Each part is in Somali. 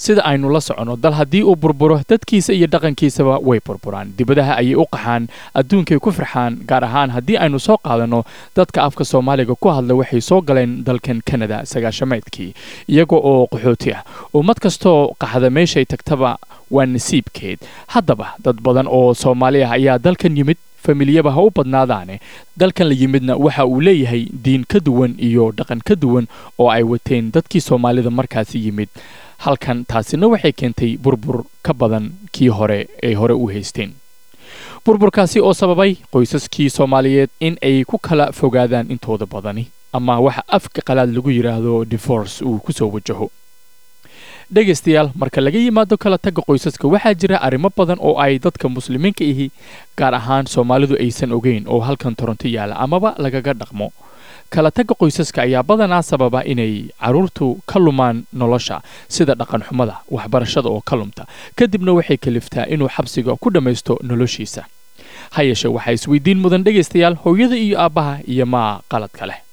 sida aynu la soconno dal haddii uu burburo dadkiisa iyo dhaqankiisaba way burburaan dibadaha ayay u qaxaan adduunkay ku farxaan gaar ahaan haddii aynu soo qaadanno dadka afka soomaaliga ku hadla waxay soo galeen dalkan kanada sagaashamaydkii iyaga oo qaxooti ah ummad kastoo qaxda meeshay tagtaba waa nasiibkeed haddaba dad badan oo soomaali ah ayaa dalkan yimid familiyaba ha u badnaadaane dalkan la yimidna waxa uu leeyahay diin ka duwan iyo dhaqan ka duwan oo ay wateen dadkii soomaalida markaasi yimid halkan taasina waxay keentay burbur ka badan kii hore ay hore u haysteen burburkaasi oo sababay qoysaskii soomaaliyeed in ay ku kala fogaadaan intooda badani ama waxa afka qalaad lagu yidhaahdo divorce uu ku soo wajaho dhegaystayaal marka laga yimaado kala tagga qoysaska waxaa jira arrimo badan oo ay dadka muslimiinka ihi gaar ahaan soomaalidu aysan ogeyn oo halkan toronto yaala amaba lagaga dhaqmo kala tagga qoysaska ayaa badanaa sababa inay carruurtu ka lumaan nolosha sida dhaqanxumada waxbarashada oo ka lumta kadibna waxay kaliftaa inuu xabsiga ku dhammaysto noloshiisa ha yeeshe waxaa isweydiin mudan dhegaystayaal hooyada iyo aabbaha iyo maa qaladka leh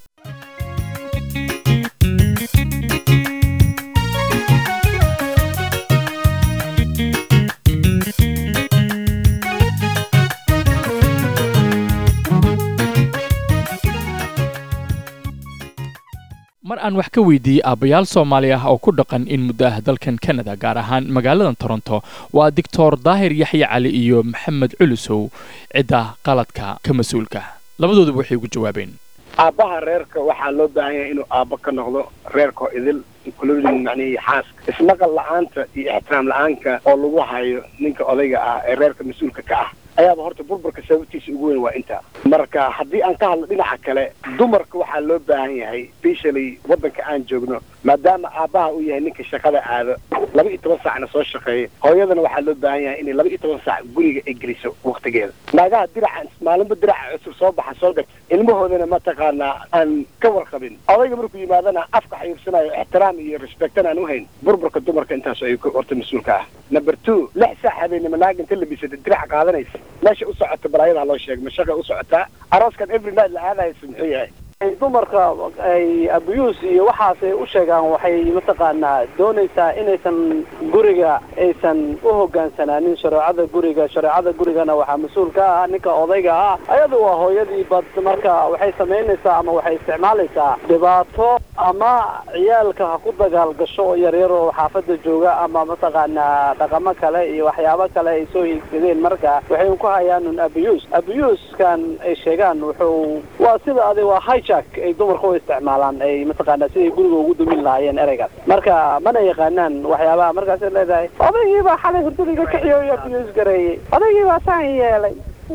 mar aan wax ka weydiiyey aabbayaal soomaali ah oo ku dhaqan in muddo ah dalkan kanada gaar ahaan magaaladan toronto waa doctor daahir yaxye cali iyo maxamed culusow cidda qaladka ka mas-uulka labadooduba waxay ugu jawaabeen aabbaha reerka waxaa loo baahan yahay inuu aabbo ka noqdo reerkoo idil including macnihii xaaska ismaqal la-aanta iyo ixtiraam la-aanka oo lagu hayo ninka odayga ah ee reerka mas-uulka ka ah ayaaba horta burburka sababtiisa ugu weyn waa intaa marka haddii aan ka hadlo dhinaca kale dumarka waxaa loo baahan yahay specially waddanka aan joogno maadaama aabbaha uu yahay ninka shaqada aado laba iyo toban saacna soo shaqeeya hooyadana waxaa loo baahan yahay inay laba iyo toban saac guriga ay geliso waktigeeda naagaha diraca maalinba diraca cusub soo baxa soo gata ilmahoodana mataqaanaa aan ka warqabin odayga markuu yimaadana afka xayuursanayo ixtiraam iyo respectan aan uhayn burburka dumarka intaas ay horta mas-uulka ah number two lix saac habeenimo naag inta labisata diraca qaadanaysa meesha u socota balaayadaa loo sheegay mashaqa u socotaa arooskan every night la aadaysa muxuu yahay dumarka ay abuse iyo waxaasay u sheegaan waxay mataqaanaa doonaysaa inaysan guriga aysan u hogaansanaanin shareecada guriga shareecada gurigana waxaa mas-uul ka ah ninka odayga ah ayadu waa hooyadii bad marka waxay samaynaysaa ama waxay isticmaalaysaa dhibaato ama ciyaalka ha ku dagaal gasho oo yaryar oo xaafada jooga ama mataqaanaa dhaqamo kale iyo waxyaabo kale ay soo hiigsadeen marka waxay ku hayaan un abuse abuskan ay sheegaan wuxuu waa sida adig waa hijack ay dumarka u isticmaalaan ay mataqaanaa siday guriga ugu dumin lahaayeen ereygaas marka mana yaqaanaan waxyaabaha markaasay leedahay odaygii baa xalay hurdadiga kaxiyo iyo abuse gareeyey odaygii baa saan yeelay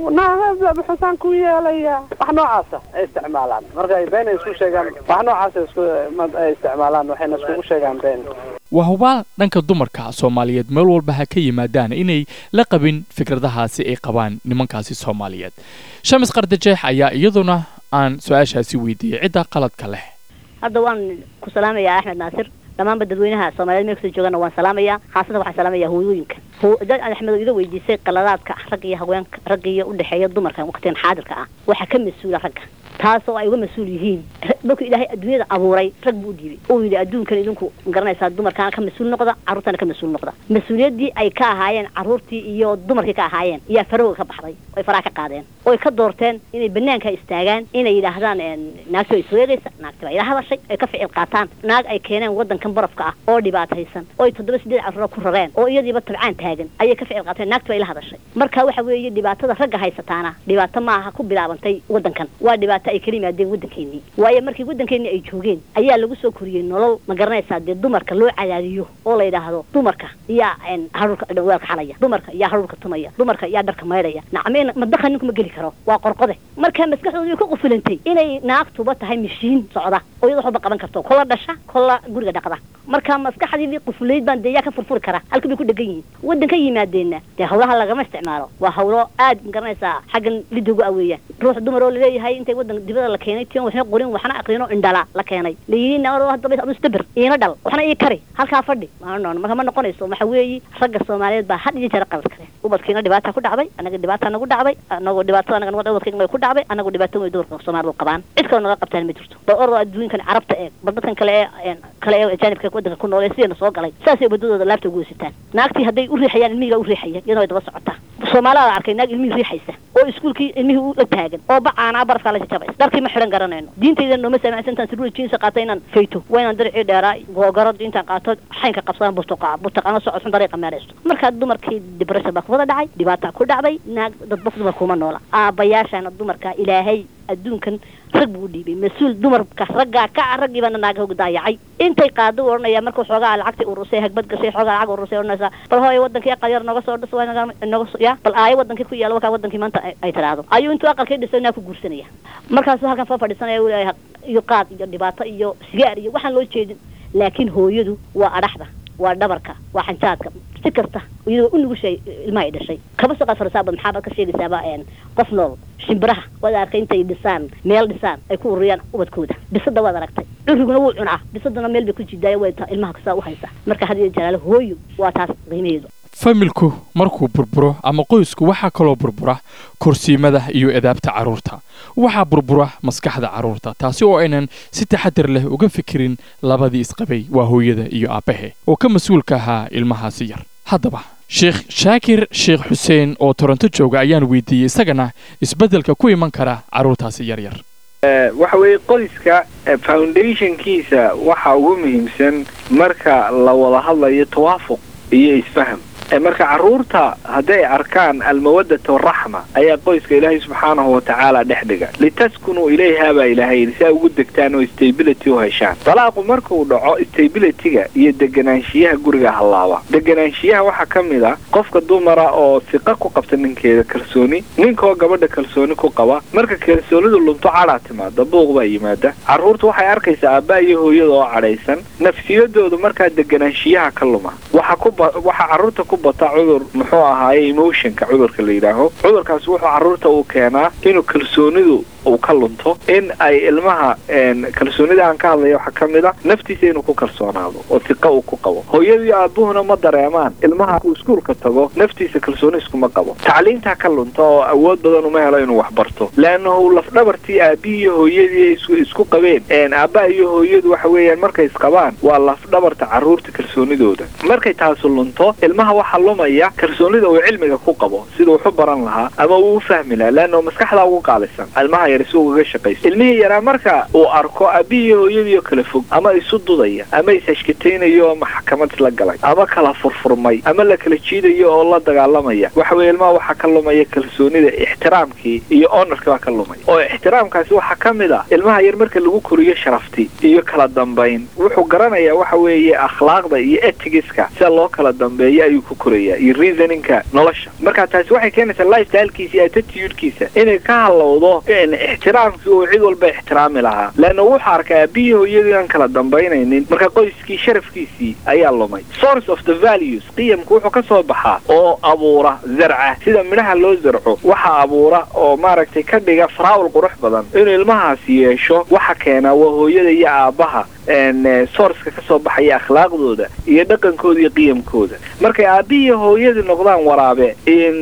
xusaan ku yeelaya wax noocaasa ay isticmaalaan marka ay been ay isku sheegaan wax noocaasa isku ay isticmaalaan waxayna iskugu sheegaan been waa hubaal dhanka dumarka soomaaliyeed meel walba ha ka yimaadaan inay la qabin fikradahaasi ay qabaan nimankaasi soomaaliyeed shamis qardajeex ayaa iyaduna aan su-aashaasi weydiiyey cidda qaladka leh hadda waan ku salaamayaa axmed naasir dhammaanba dadweynaha soomaaliyeed meel kastoo joogana waan salaamayaa khaasatan waxaan salaamayaa hooyooyinka dad axmed iga weydiisay qaladaadka ragga iyo haweenka ragga iyo udhexeeya dumarka waqtigan xaadirka ah waxaa ka mas-uula ragga taas oo ay uga mas-uul yihiin markuu ilaahay adduunyada abuuray rag buu u dhiibay uu yidhi adduunkan idinku garanaysaa dumarkaana ka mas-uul noqda carruurtana ka mas-uul noqda mas-uuliyaddii ay ka ahaayeen carruurtii iyo dumarkii ka ahaayeen ayaa farowga ka baxday oy faraha ka qaadeen oy ka doorteen inay banaanka istaagaan inay yidhaahdaan naagti way isweegaysa naagti baa ila hadashay ay ka ficil qaataan naag ay keeneen waddankan barafka ah oo dhibaataysan oo ay toddoba sideed carruura ku rareen oo iyadiiba tabcaan taagan ayay ka ficil qaateen naagti baa ila hadashay marka waxa weeye dhibaatada ragga haysataana dhibaato maaha ku bilaabantay waddankan waa dhibaato ay kala yimaadeen waddankeenii waayo markii waddankeenii ay joogeen ayaa lagu soo koriyey nolol ma garanaysaa dee dumarka loo cadaadiyo oo la yidhaahdo dumarka yaa haruurka weelka xalaya dumarka yaa haruurka tumaya dumarka yaa dharka maydhaya nacmeen madaka ninku ma geli karo waa qorqode marka maskaxdooda way ka qufulantay inay naagtuba tahay mashiin socda oo iyada waxba qaban karto kola dhasha kola guriga dhaqda marka maskaxdii qufulayd baan dee yaa ka furfuri kara halka bay ku dhegan yihiin waddanka yimaadeenna dee hawlaha lagama isticmaalo waa hawlo aad ma garanaysaa xaggan lidogu aweeyaan ruux dumar oo laleeyahay intay waddanka aadan dibada la keenay tion waxna qorin waxna aqrino indhala la keenay layidhi naado hadaba adu istabir iina dhal waxna ii kari halkaa fadhi maanoon marka ma noqonayso waxa weeyi ragga soomaaliyeed baa had iyo jeer qalad kale ubadkiina dhibaata ku dhacday anaga dhibaata nagu dhacday anagoo dhibaatada anaga nabad ubadkayga ku dhacday anagu dhibaato way dumarka soomaalidu qabaan cid kaloo naga qabtaan ma jirto bal ordo adduunkan carabta eeg bal dadkan kale ee kale ee ajaanibka wadanka ku nool ee sideena soo galay saasay ubadadooda laabta ugu weysataan naagtii hadday u riixayaan ilmihiga u riixaya iyadoo ay daba socotaa soomaalida arkay naag ilmihii riixaysa oo iskuulkii ilmihii u la taagan oo bacaanaa barafkaa la jajabaysa dharkii ma xidhan garanayno diintayda nooma saamacsan intaan sirruuri jiinsa qaata inaan fayto waa inaan daricii dheeraa googarad intaan qaato xaynka qabsadaan burtuqaa burtuqaano socod xun dariiqa meeraysto markaa dumarkii depression baa kuwada dhacay dhibaataa ku dhacday naag dadba dumar kuma noola aabayaashana dumarka ilaahay adduunkan rag buu u dhiibay mas-uul dumarka raggaa ka ah raggii baana naagaha ugu daayacay intay qaado u odhanaya markuu xoogaa lacagtii urusay hagbad gashay xoogaa lacag urusay odhanaysaa bal hooyo wadankii aqal yar nooga soo dhis waa nooga soo ya bal aayo wadankii ku yaala wakaa wadankii maanta ay tiraahdo ayuu intuu aqalkii dhisay naa ku guursanaya markaasuu halkan soo fadhiisanaya uu leeyahay iyo qaad iyo dhibaato iyo sigaar iyo waxaan loo jeedin laakiin hooyadu waa adhaxda waa dhabarka waa xanjaadka si kasta iyadoo u nugushay ilmaha ay dhashay kaba soo qaad farisaaba maxaabad ka sheegaysaaba qof nool shimbiraha waad arkay intay dhisaan meel dhisaan ay ku ururiyaan ubadkooda bisada waad aragtay curiguna wuu cunaa bisaduna meel bay ku jidaaya way ilmaha kasaa u haysa marka had iyo jalaalo hooyo waa taas qiimaheedu familku markuu burburo ama qoysku waxaa kaloo burbura korsiimada iyo edaabta carruurta waxaa burbura maskaxda carruurta taasi oo aynan si taxadar leh uga fikirin labadii isqabay waa hooyada iyo aabbahe oo ka mas-uulka ahaa ilmahaasi yar haddaba sheekh shaakir sheekh xuseen oo toronto jooga ayaan weydiiyey isagana isbeddelka ku iman kara carruurtaasi yar yar waxa weeye qoyska foundationkiisa waxa ugu muhiimsan marka la wada hadlayo tawaafuq iyo isfaham marka carruurta hadday arkaan almawadata waraxma ayaa qoyska ilaahay subxaanahu watacaala dhex dhiga litaskunuu ilayhaa baa ilaahay yidhi si ay ugu degtaan oo stability u heshaan dalaaqu markuu dhaco stabilityga iyo deganaanshiyaha guriga hallaaba deganaanshiyaha waxaa ka mid a qofka dumara oo siqa ku qabta ninkeeda kalsooni ninkaoo gabadha kalsooni ku qaba marka kalsoonidu lunto cadhaa timaada buuq baa yimaada carruurtu waxay arkaysaa aabbaa iyo hooyada oo cadhaysan nafsiyadoodu markaa deganaanshiyaha ka luma waxa kuwaxa carruurta ku bata cudur muxuu ahaaye emotionka cudurka la yidhaaho cudurkaas wuxuu carruurta uu keenaa inuu kalsoonidu uu ka lunto in ay ilmaha kalsoonida aan ka hadlaya waxaa ka mid a naftiisa inuu ku kalsoonaado oo siqa uu ku qabo hooyadii aabuhuna ma dareemaan ilmaha uu iskuulka tago naftiisa kalsooni iskuma qabo tacliintaa ka lunta oo awood badan uma helo inuu wax barto leannahu lafdhabartii aabihii iyo hooyadii isku qabeen aabbaha iyo hooyadu waxa weeyaan markay isqabaan waa lafdhabarta carruurta kalsoonidooda markay taasu lunto ilmaha waxaa lumaya kalsoonida uu cilmiga ku qabo sida wuxu baran lahaa ama uu u fahmi lahaa leannahu maskaxdaa ugu qaalisan ilmaha yar si ugaga shaqaysa ilmihii yaraa marka uu arko aabihii iyo hooyadiioo kala fog ama isu dudaya ama is-hashkataynayo oo maxkamad isla galay ama kala furfurmay ama la kala jiidayo oo la dagaalamaya waxa weeye ilmaha waxaa ka lumaya kalsoonida ixtiraamkii iyo onarkii baa ka lumay oo ixtiraamkaasi waxaa ka mid ah ilmaha yar marka lagu koriyo sharafti iyo kala dambayn wuxuu garanayaa waxa weeye akhlaaqda iyo etigiska sida loo kala dambeeyo ayuu ku korayaa iyo reasoninka nolosha marka taasi waxay keenaysaa lifestylekiisa iyo attitudekiisa inay ka halowdo ixtiraamkii uu cid walba ixtiraami lahaa leanna wuxuu arkay aabihii hooyadii aan kala dambaynaynin marka qoyskii sharafkiisii ayaa lumay source of the values qiyamku wuxuu ka soo baxaa oo abuura zarca sida midhaha loo zarco waxa abuura oo maaragtay ka dhiga faraawal qurux badan inuu ilmahaasi yeesho waxa keena waa hooyada iyo aabbaha sourceka ka soo baxaya akhlaaqdooda iyo dhaqankooda iyo qiyamkooda markay aabihii hooyadii noqdaan waraabe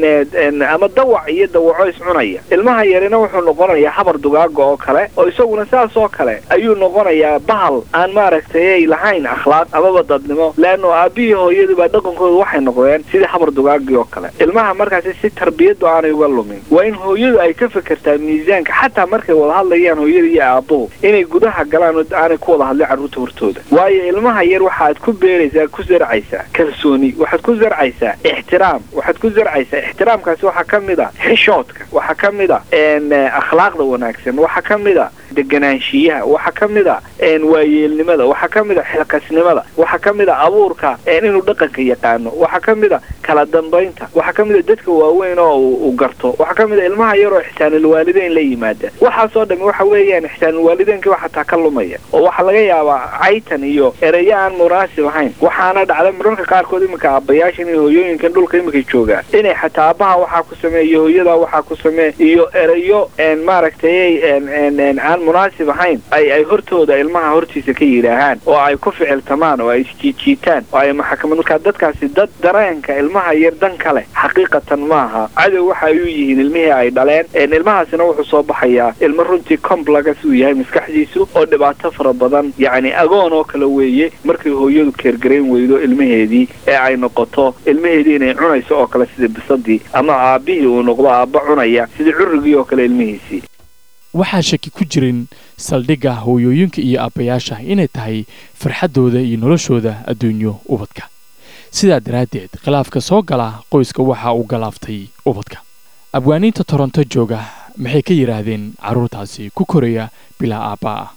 ama dawac iyo dawaco iscunaya ilmaha yarina wuxuu noqonayaa habar dugaaga oo kale oo isaguna saas oo kale ayuu noqonayaa bahal aan maaragtay ay lahayn akhlaaq amaba dadnimo leanno aabihii hooyadii baa dhaqankooda waxay noqdeen sidii habar dugaagii oo kale ilmaha markaasi si tarbiyadu aanay uga lumin waa in hooyadu ay ka fekertaa miisaanka xataa markay wada hadlayaan hooyada iyo aabuhu inay gudaha galaan oo aanay ku wada hadlin carruurta hortooda waayo ilmaha yar waxaad ku beeraysaa ku zarcaysaa kalsooni waxaad ku zarcaysaa ixtiraam waxaad ku zarcaysaa ixtiraamkaasi waxaa ka mid a xishoodka waxaa ka mid a akhlaaqda wanaagsan waxaa ka mid a deganaanshiyaha waxaa ka mid a waayeelnimada waxaa ka mid a xilkasnimada waxaa ka mid a abuurka inuu dhaqanka yaqaano waxaa ka mid a kala dambaynta waxaa ka mid a dadka waaweyn oo uu garto waxaa ka mid a ilmaha yaroo ixsaanulwaalideyn la yimaada waxaasoo dhami waxa weeyaan ixsaanulwaalideynka wax hataa ka lumaya oo waxaa laga yaabaa caytan iyo ereyo aan munaasib ahayn waxaana dhacda mararka qaarkood iminka aabbayaashan iyo hooyooyinkan dhulka iminka joogaa inay xataa aabbaha waxaa ku sameey iyo hooyada waxaa ku samee iyo ereyo maaragtay aan munaasib ahayn ay ay hortooda ilmaha hortiisa ka yidhaahaan oo ay ku ficiltamaan oo ay isjiijiitaan oo ay maxakamad markaa dadkaasi dad dareenka ilmaha yar dan kale xaqiiqatan maaha cadow waxa ay u yihiin ilmihii ay dhaleen ilmahaasina wuxuu soo baxayaa ilmo runtii complex uu yahay maskaxdiisu oo dhibaato fara badan yacni agoon oo kale weeye markay hooyadu keergarayn weydo ilmaheedii ee ay noqoto ilmaheedii inay cunayso oo kale sida bisadii ama aabbihii uu noqdo aabba cunaya sidii currigii oo kale ilmihiisii waxaa shaki ku jirin saldhigga hooyooyinka iyo aabbayaasha inay tahay farxaddooda iyo noloshooda adduunyo ubadka sidaa daraaddeed khilaafka soo gala qoyska waxa uu galaaftay ubadka abwaaniinta toronto jooga maxay ka yidhaahdeen carruurtaasi ku koraya bilaa aabbaa ah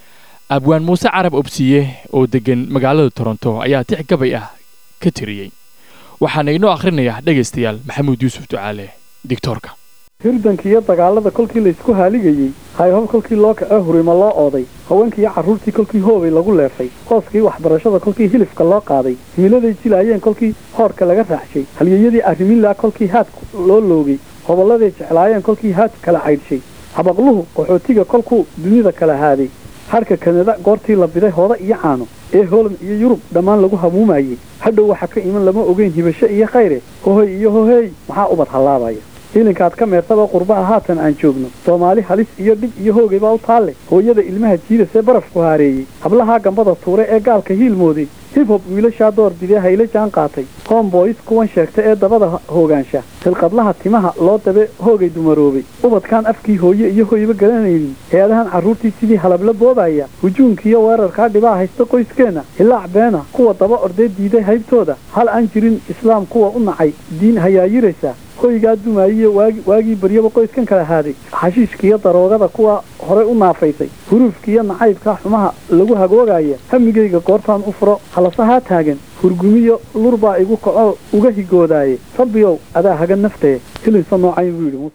abwaan muuse carab obsiye oo deggan magaalada toronto ayaa tix gabay ah ka tiriyey waxaana inoo akhrinayaa dhegaystayaal maxamuud yuusuf ducaale digtoorka hirdanka iyo dagaalada kolkii laysku haaligayey hayhob kolkii loo kace hurima loo ooday haweenkii iyo carruurtii kolkii hoobay lagu leefay hooskii waxbarashada kolkii hilifka loo qaaday hiiladay jilaayeen kolkii hoorka laga raaxshay halyeyadii arrimilaa kolkii haadku loo loogay hobolladay jeclaayeen kolkii haad kala caydhshay habaqluhu qaxootiga kolkuu dunida kala haaday hadhka kanada goortii la biday hooda iyo caano ee holand iyo yurub dhammaan lagu hamuumayey hadhow waxa ka iman lama ogeyn hibasho iyo khayre hohoy iyo hoheey maxaa ubad hallaabaya hilinkaad ka meertaba qurbaha haatan aan joogno soomaali halis iyo dhib iyo hoogay baa u taalle hooyada ilmaha jiidasee barafku haareeyey hablahaa gambada tuure ee gaalka hiilmooday hibhob wiilashaa door bidee hayla jaan qaatay homboys kuwan sheegta ee dabada hoogaansha hilqadlaha timaha loo dabe hoogay dumaroobay ubadkaan afkii hooye iyo hoyba garanaynin heedahan carruurtii sidii halabla boobaya hujuunkiiyo weerarkaa dhibaa haysta qoyskeenna hilaac beena kuwa daba ordee diiday haybtooda hal aan jirin islaam kuwa u nacay diin hayaayiraysa hoygaa dumaayiyo waagii baryaba qoyskan kala haaday xashiishkiiyo daroogada kuwa horey u naafaysay huruufkiiyo nacaybka xumaha lagu hagoogaya hamigayga goortaan u furo halasahaa taagan hurgumiyo lurbaa igu kaco uga higoodaaye rabbiyow adaa hagan naftee hilinsa noocayn buu yidhi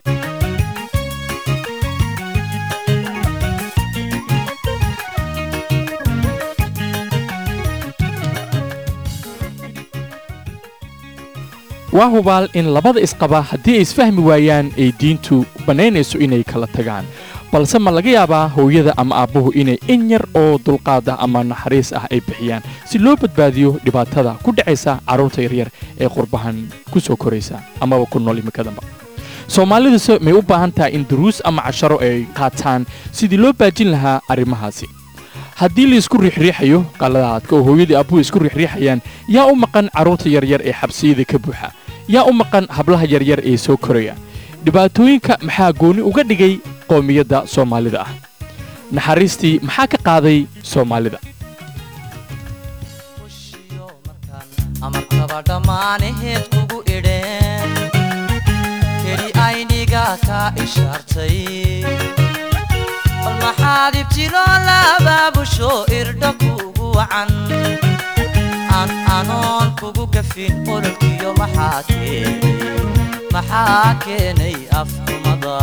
waa hubaal in labada isqaba haddii ay isfahmi waayaan ay diintu bannaynayso inay kala tagaan balse ma laga yaabaa hooyada ama aabbuhu inay in yar oo dulqaad ah ama naxariis ah ay bixiyaan si loo badbaadiyo dhibaatada ku dhacaysa carruurta yaryar ee qurbahan ku soo koraysa amaba ku nool imikadanba soomaaliduse may u baahan tahay in duruus ama casharo ay qaataan sidii loo baajin lahaa arrimahaasi haddii laisku riixriixayo qaladaadka oo hooyadii aabbuhu isku riixriixayaan yaa u maqan carruurta yaryar ee xabsiyada ka buuxa yaa u maqan hablaha yaryar ee soo koraya dhibaatooyinka maxaa gooni uga dhigay qoomiyadda soomaalida ah naxariistii maxaa ka qaaday soomaalida amarkaba dhammaanaheed kugu idheen keli ayniga ka ishaartay bal maxaad ibtiloo labaabusho irdha kugu wacan aan anoon kugu gafin ololkiyo maxaa keenay maxaa keenay afxumada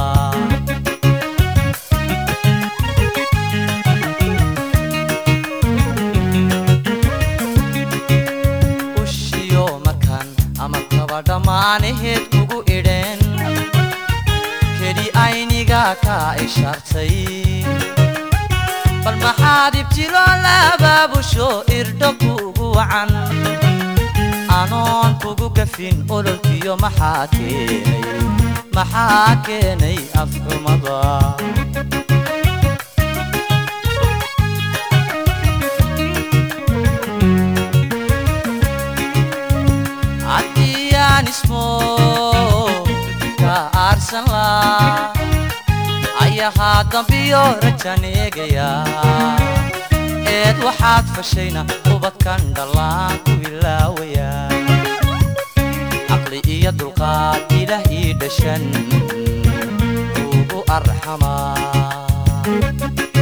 ushiyo markan amarkaba dhammaanaheed kugu idheen keli ayniga ka ishaartay bal maxaad ibtiloo labaabusho irdho kugu wacan anoon kugu gafin ololkiyo maxaa keenay maxaa keenay afxumada haddiyaan ismo ka aarsan laa ayahaa dambiyo rajan eegaya eed waxaad fashayna ubadkan dhallaan ku ilaawaya caqli iyo dulqaad ilaah ii dhashan ugu arxamaa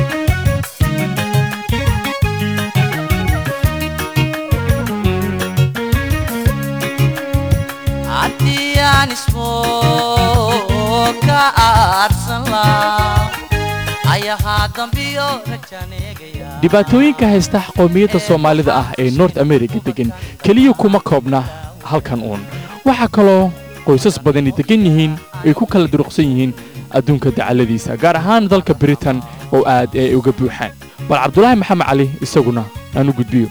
aan ismoo ka aarsan laa ayahaa dambiyo rajaan eegaya dhibaatooyinka haysta qowmiyadda soomaalida ah ee north america deggan keliya kuma koobna halkan uun waxaa kaloo qoysas badani deggan yihiin ay ku kala duruqsan yihiin adduunka dacalladiisa gaar ahaan dalka britain oo aad ay uga buuxaan bal cabdulaahi maxamed cali isaguna aan u gudbiyo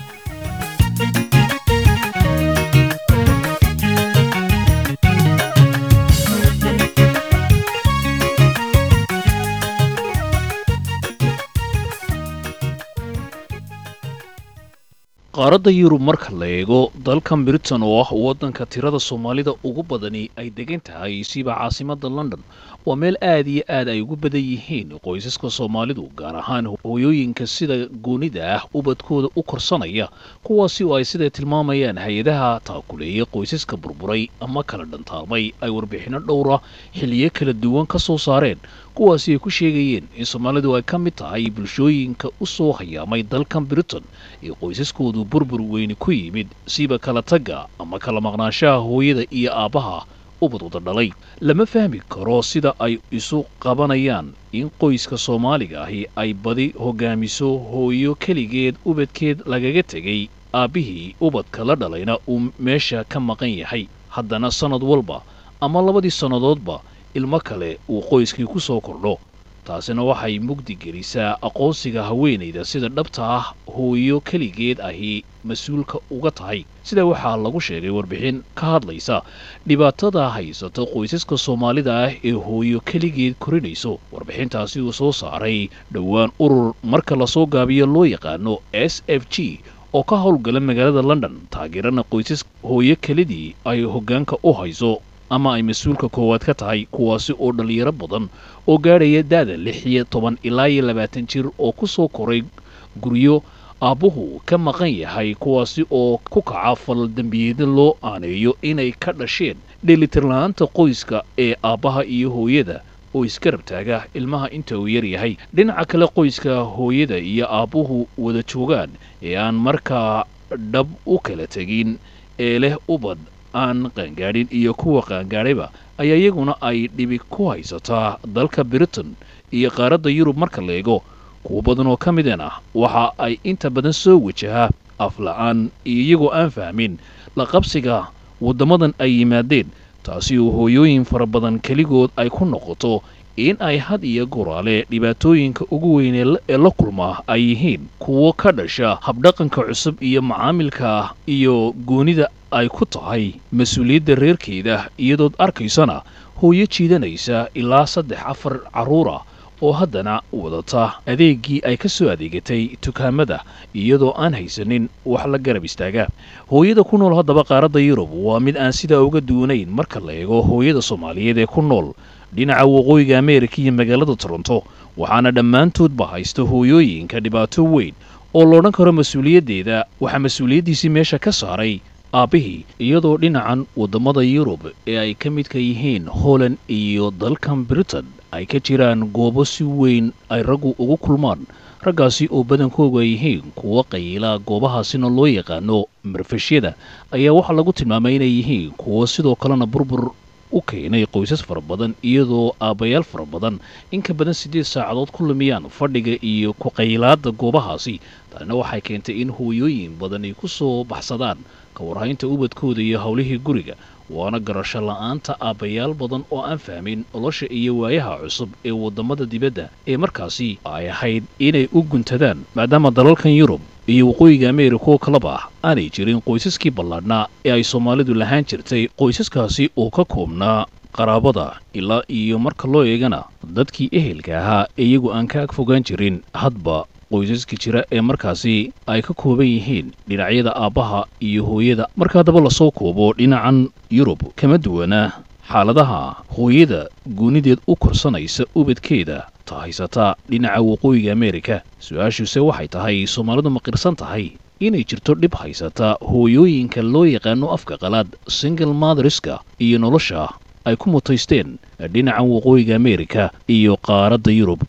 qaaradda yurub marka la eego dalkan britain oo ah waddanka tirada soomaalida ugu badani ay degan tahay siba caasimadda london waa meel aad iyo aad ay ugu badan yihiin qoysaska soomaalidu gaar ahaan hooyooyinka sida goonida ah ubadkooda u korsanaya kuwaasi oo ay siday tilmaamayaan hay-adaha taakuleeya qoysaska burburay ama kala dhantaalmay ay warbixinno dhowra xilliyo kala duwan ka soo saareen kuwaasi ay ku sheegayeen in soomaalidu ay ka mid tahay bulshooyinka u soo hayaamay dalkan britain ee qoysaskoodu burbur weyni ku yimid siba kala tagga ama kala maqnaanshaha hooyada iyo aabbaha ubad wada dhalay lama fahmi karo sida ay isu qabanayaan in qoyska soomaaliga ahi ay badi hogaamiso hooyo keligeed ubadkeed lagaga tegay aabbihii ubadka la dhalayna uu meesha ka maqan yahay haddana sannad walba ama labadii sannadoodba ilmo kale uu qoyskii ku soo kordho taasina waxay mugdi gelisaa aqoonsiga haweenayda sida dhabta ah hooyo keligeed ahi mas-uulka uga tahay sida waxaa lagu sheegay warbixin ka hadlaysa dhibaatada haysata qoysaska soomaalida ah ee hooyo keligeed korinayso warbixintaasi uu soo saaray dhowaan urur marka lasoo gaabiyo loo yaqaano s f g oo ka howlgala magaalada london taageerana qoysas hooyo kelidii ay hoggaanka u hayso ama ay mas-uulka koowaad ka tahay kuwaasi oo dhallinyaro badan oo gaadhaya da'da lix iyo toban ilaa iyo labaatan jir oo ku soo koray guryo aabbuhu ka maqan yahay kuwaasi oo ku kaca falal dembiyeedna loo aaneeyo inay ka dhasheen dheelitirla-aanta qoyska ee aabbaha iyo hooyada oo iska rabtaaga ilmaha inta uu yar yahay dhinaca kale qoyska hooyada iyo aabbuhu wada joogaan ee aan markaa dhab u kala tegin ee leh ubad aan qaangaadhin iyo kuwa qaangaadhayba ayaa iyaguna ay dhibi ku haysataa dalka britain iyo qaaradda yurub marka la eego kuwo badan oo ka mideen ah waxa ay inta badan soo wajahaa afla-aan iyo iyagoo aan fahmin la qabsiga waddamadan ay yimaadeen taasi oo hooyooyin fara badan keligood ay ku noqoto in ay had iyo goraale dhibaatooyinka ugu weyn ee la kulmaa ay yihiin kuwo ka dhasha habdhaqanka cusub iyo macaamilka iyo goonida ay ku tahay mas-uuliyadda reerkeeda iyadood arkaysana hooyo jiidanaysa ilaa saddex afar carruura oo haddana wadata adeeggii ay ka soo adeegatay dukaamada iyadoo aan haysanin wax la garab istaaga hooyada ku nool haddaba qaaradda yurub waa mid aan sidaa uga duwanayn marka la eego hooyada soomaaliyeed ee ku nool dhinaca waqooyiga ameerika iyo magaalada toronto waxaana dhammaantoodba haysta hooyooyinka dhibaato weyn oo loodhan karo mas-uuliyaddeeda waxaa mas-uuliyaddiisii meesha ka saaray aabbihii iyadoo dhinacan waddamada yurub ee ay ka midka yihiin holland iyo dalkan britain ay ka jiraan goobo si weyn ay raggu ugu kulmaan raggaasi oo badankoogu ay yihiin kuwa qayiilaa goobahaasina loo yaqaano marfashyada ayaa waxaa lagu tilmaamay inay yihiin kuwo sidoo kalena burbur u keenay qoysas fara badan iyadoo aabbayaal fara badan in ka badan siddeed saacadood ku lumiyaan fadhiga iyo ku-qaylaadda goobahaasi taasina waxay keentay in hooyooyin badan ay ku soo baxsadaan ka warhaynta ubadkooda iyo howlihii guriga waana garasho la-aanta aabbayaal badan oo aan fahmin nolosha iyo waayaha cusub ee waddamada dibadda ee markaasi ay ahayd inay u guntadaan maadaama dalalkan yurub iyo waqooyiga ameerika oo kaleba ah aanay jirin qoysaskii ballaadhnaa ee ay soomaalidu lahaan jirtay qoysaskaasi oo ka koobnaa qaraabada ilaa iyo marka loo eegana dadkii ehelka ahaa ee iyagu aan ka ag fogaan jirin hadba qoysaska jira ee markaasi ay ka kooban yihiin dhinacyada aabbaha iyo hooyada marka haddaba lasoo koobo dhinacan yurub kama duwana xaaladaha hooyada goonideed u korsanaysa ubadkeeda ta haysataa dhinaca waqooyiga ameerika su-aashuuse waxay tahay soomaalidu ma qirsan tahay inay jirto dhib haysata hooyooyinka loo yaqaano afka qalaad single motheriska iyo nolosha ay ku mutaysteen dhinacan waqooyiga ameerika iyo qaaradda yurub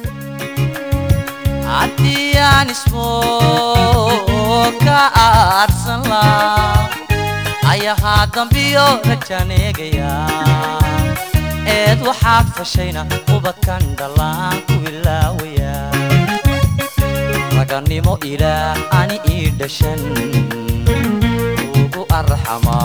haddii aan ismoo ka aarsan laa ayahaa dambiyo rajaneegaya eed waxaad fashayna ubadkan dhallaan ku ilaawaya raganimo ilaah ani ii dhashan ugu arxamaa